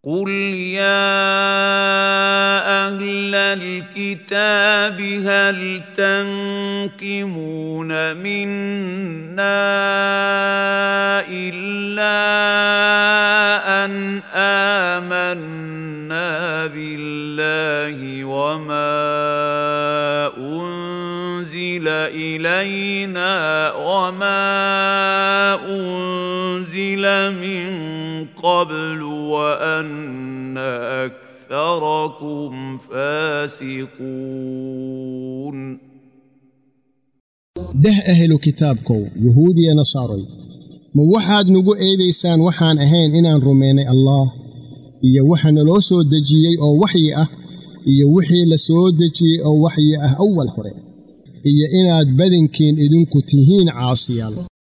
قل يا اهل الكتاب هل تنقمون منا الا ان امنا بالله وما انزل الينا وما انزل من قبل وان اكثركم فاسقون dheh ahlu kitaabkow yuhuudiya nasaaroy ma waxaad nugu eedaysaan waxaan ahayn inaan rumaynay allaah iyo waxa naloo soo dejiyey oo waxyi ah iyo wixii la soo dejiyey oo waxyi ah awal hore iyo inaad badankiin idinku tihiin caasiyaal